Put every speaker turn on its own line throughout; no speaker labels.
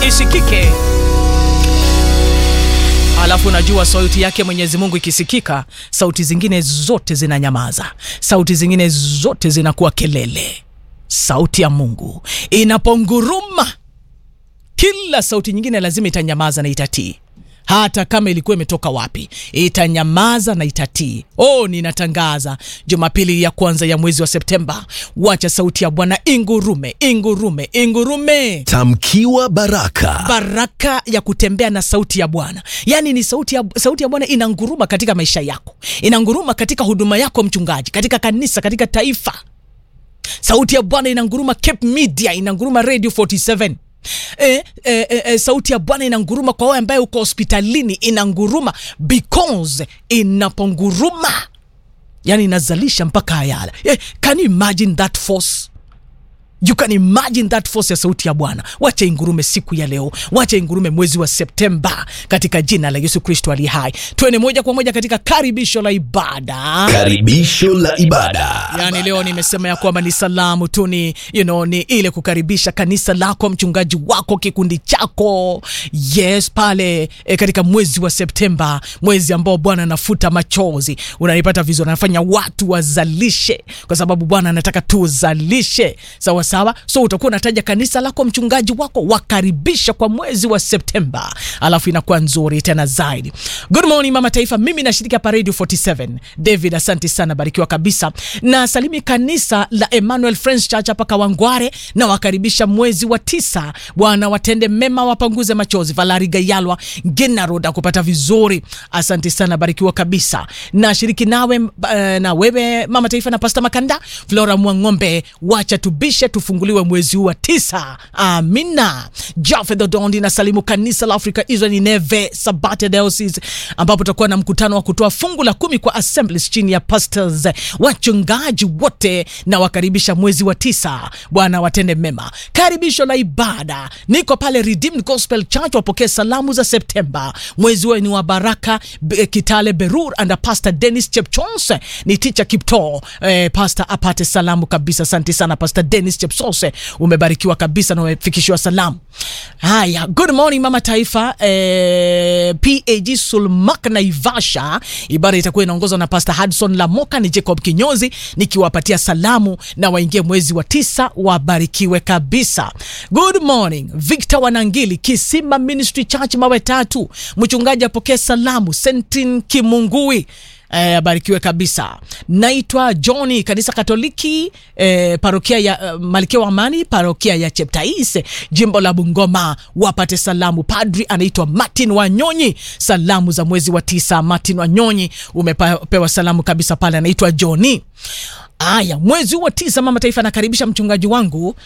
isikike. Alafu unajua sauti yake Mwenyezi Mungu ikisikika, sauti zingine zote zinanyamaza, sauti zingine zote zinakuwa kelele. Sauti ya Mungu inaponguruma, kila sauti nyingine lazima itanyamaza na itatii hata kama ilikuwa imetoka wapi, itanyamaza na itatii. Oh, ninatangaza Jumapili ya kwanza ya mwezi wa Septemba, wacha sauti ya Bwana ingurume, ingurume, ingurume.
Tamkiwa baraka.
Baraka ya kutembea na sauti ya Bwana, yaani ni sauti ya, sauti ya Bwana inanguruma katika maisha yako, inanguruma katika huduma yako mchungaji, katika kanisa, katika taifa. Sauti ya Bwana inanguruma Cape Media, inanguruma Radio 47 E, e, e, e, sauti ya Bwana inanguruma kwa wewe ambaye uko hospitalini, inanguruma because inaponguruma, yani inazalisha mpaka ayala. E, can you imagine that force? You can imagine that force ya sauti ya Bwana. Wacha ingurume siku ya leo, wacha ingurume mwezi wa Septemba katika jina la Yesu Kristo ali hai. Tuende moja kwa moja katika karibisho la ibada.
Karibisho la ibada.
Yani leo nimesema ya kwamba ni salamu tu, ni you know, ni ile kukaribisha kanisa lako, mchungaji wako, kikundi chako, yes, pale e, katika mwezi wa Septemba, mwezi ambao Bwana anafuta machozi. Unanipata vizuri, anafanya watu wazalishe, kwa sababu Bwana anataka tuzalishe, sawa sawa. So utakuwa unataja kanisa lako, mchungaji wako, wakaribisha kwa mwezi wa Septemba, alafu inakuwa nzuri tena zaidi. Good morning mama taifa, mimi nashiriki hapa Radio 47. David, asante sana, barikiwa kabisa. Na salimi kanisa la Emmanuel Friends Church hapa Kawangware, na wakaribisha mwezi wa tisa. Bwana watende mema, wapanguze machozi. Valari Gayalwa Ngena Road akupata vizuri, asante sana, barikiwa kabisa. Na shiriki nawe uh, na wewe mama taifa na Pastor Makanda Flora Mwang'ombe, wacha tubishe tufunguliwe mwezi huu wa tisa. Amina. Jafedho Dondi na salimu kanisa la Africa Israel Nineve Sabate Diocese, ambapo tutakuwa na mkutano wa kutoa fungu la kumi kwa assemblies chini ya pastors wachungaji wote, na wakaribisha mwezi wa tisa. Bwana watende mema. Karibisho la ibada, niko pale Redeemed Gospel Church, wapokee salamu za Septemba. Mwezi huo ni wa baraka. Be- Kitale Berur and Pastor Dennis Chepchons ni teacher Kipto. Eh, pastor apate salamu kabisa. Asante sana Pastor Dennis Chepsose, umebarikiwa kabisa na umefikishiwa salamu. Haya, good morning mama taifa. Eh, PAG Sulmak Naivasha, ibada itakuwa inaongozwa na Pastor Hudson Lamoka, ni Jacob Kinyozi nikiwapatia salamu na waingie mwezi wa tisa, wabarikiwe kabisa. Good morning Victor Wanangili, Kisima Ministry Church mawe tatu, mchungaji apokee salamu. Sentin Kimungui Eh, abarikiwe kabisa. Naitwa Johnny, kanisa Katoliki eh, parokia ya uh, Malkia wa Amani, parokia ya Cheptais, jimbo la Bungoma, wapate salamu. Padri anaitwa Martin Wanyonyi, salamu za mwezi wa tisa. Martin Wanyonyi umepewa salamu kabisa pale, anaitwa Johnny. Aya, mwezi huu wa tisa, mama taifa anakaribisha mchungaji wangu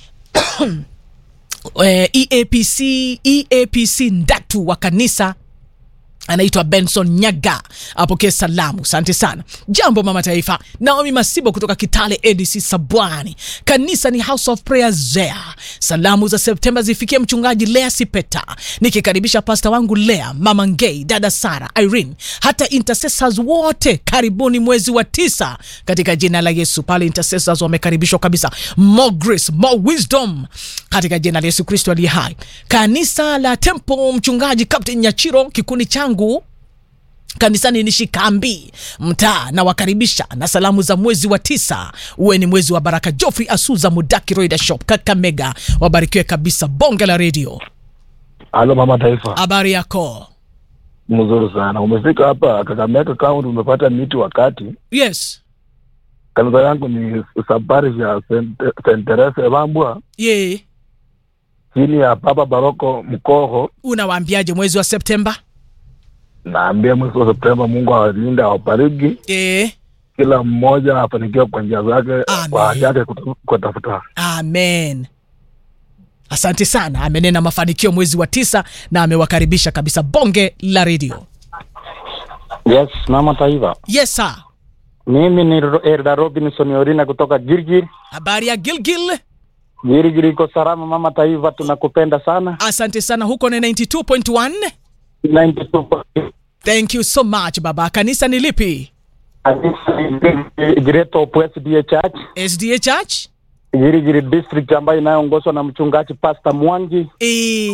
eh, EAPC, EAPC Ndatu wa kanisa anaitwa Benson Nyaga apokee salamu. Asante sana. Jambo mama taifa, Naomi Masibo kutoka Kitale ADC Sabwani, kanisa ni House of Prayers there. Salamu za Septemba zifikie mchungaji Lea Sipeta, nikikaribisha pasta wangu Lea, mama Ngei, dada Sara, Irene, hata intercessors wote, karibuni mwezi wa tisa katika jina la Yesu. Pale intercessors wamekaribishwa kabisa. More grace, more wisdom katika jina la Yesu Kristo aliye hai. Kanisa la Temple, mchungaji Captain Nyachiro, kikundi changu kanisani ni Shikambi mtaa, na wakaribisha na salamu za mwezi wa tisa, uwe ni mwezi wa baraka. Geoffrey Asuza Mudaki Roida Shop Kakamega, wabarikiwe kabisa. Bonge la redio,
Halo mama taifa,
habari yako?
mzuri sana. Umefika hapa Kakamega County, umepata miti wakati.
Yes,
Kanisa yangu ni Sabari ya St. Teresa Evambwa
ye
chini ya Papa Baroko Mkoho.
unawaambiaje mwezi wa Septemba?
Naambia mwezi wa Septemba, Mungu awalinde awabariki,
E,
kila mmoja afanikiwe kwa njia zake,
Amen.
kwa haki yake kuta- kutafuta.
amen. Asante sana, amenena mafanikio mwezi wa tisa na amewakaribisha kabisa. Bonge la redio.
Yes, mama taifa.
Yes sir,
Mimi ni Ro- Erda Robinson Orina kutoka Girgir.
habari ya Gilgil?
Girgir iko salama mama taifa, tunakupenda sana.
Asante sana, huko ni 92.1.
92
Thank you so much baba. Kanisa ni lipi?
Great Hope SDA Church
SDA Church?
Girigiri district ambayo inayoongozwa na mchungaji Pastor Mwangi.
E,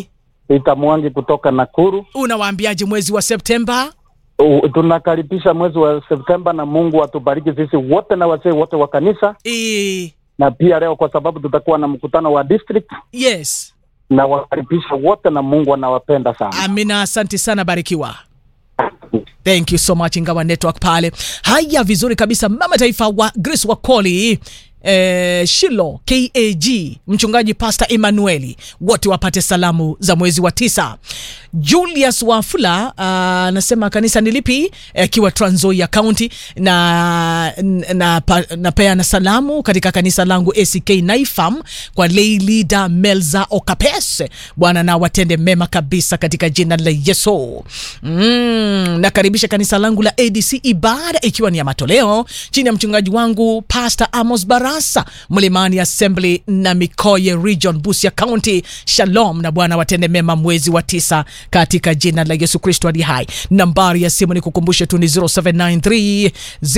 Peter Mwangi kutoka Nakuru.
unawaambiaje mwezi wa septemba
U- Tunakaribisha mwezi wa Septemba na Mungu atubariki sisi wote na wazee wote wa kanisa,
e,
na pia leo kwa sababu tutakuwa na mkutano wa district,
yes
na wakaribisha wote na Mungu anawapenda sana.
amina asante sana barikiwa thank you so much ingawa network pale haya vizuri kabisa mama taifa wa grace wakoli Eh, shilo kag mchungaji pasta emanueli wote wapate salamu za mwezi wa tisa julius wafula ah, anasema kanisa ni lipi akiwa Trans Nzoia county na na, pa, napeana salamu katika kanisa langu ack naifam kwa lay leader melza okapes bwana na watende mema kabisa katika jina la yesu mm, nakaribisha kanisa langu la adc ibada ikiwa ni ya matoleo chini ya mchungaji wangu pastor amos barasa mlimani assembly na mikoye region busia county shalom na bwana watende mema mwezi wa tisa katika jina la yesu kristo ali hai nambari ya simu ni kukumbushe tu ni 0793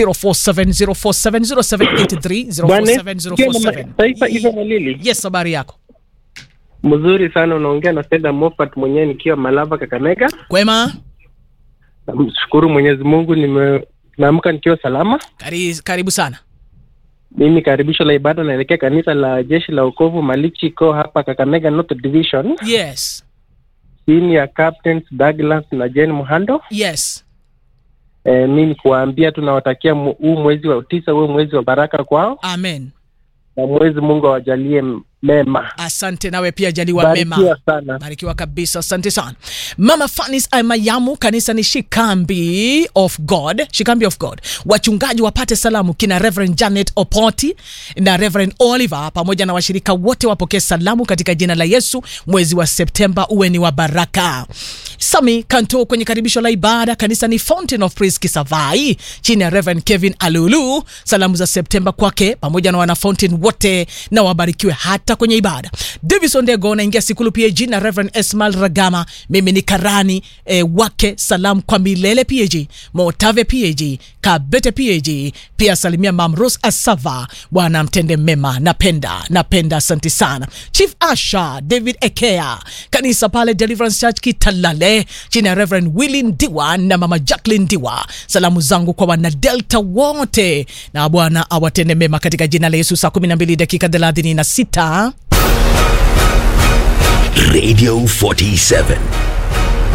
047047
Bwana
0703
Taifa hivyo Malili,
yes habari yako
mzuri sana. Unaongea na Seda Moffat mwenyewe nikiwa Malava, Kakamega.
kwema
Namshukuru Mwenyezi Mungu, nime naamka nikiwa salama.
Kari, karibu sana
Mimi karibisho la ibada naelekea kanisa la jeshi la wokovu Malichi ko hapa Kakamega North Division,
yes
chini ya Captains Douglas na Jane Muhando.
yes
E, mi ni kuwaambia tunawatakia mu- huu mwezi wa tisa uwe mwezi wa baraka kwao,
amen
na mwezi Mungu awajalie m- mema.
asante nawe pia jaliwa mema
Barikiwa sana.
barikiwa kabisa asante sana mama fanis mayamu kanisa ni shikambi of god shikambi of god wachungaji wapate salamu kina reverend janet opoti na reverend oliver pamoja na washirika wote wapokee salamu katika jina la yesu mwezi wa septemba uwe ni wa baraka sami kanto kwenye karibisho la ibada kanisa ni fountain of praise kisavai chini ya reverend kevin alulu salamu za septemba kwake pamoja na wana fountain wote na wabarikiwe hata kwenye ibada davison dego naingia sikulu pag na reverend esmal ragama mimi ni karani eh, wake salamu kwa milele pag motave pag kabete pag pia salimia mamros asava bwana mtende mema napenda napenda asanti sana chief asha david ekea kanisa pale deliverance church kitalale chini ya reverend willi ndiwa na mama jacklin ndiwa salamu zangu kwa wanadelta wote na bwana awatende mema katika jina la yesu saa 12 dakika 36
Radio 47.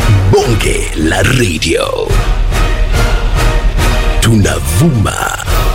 Bonge la radio. Tunavuma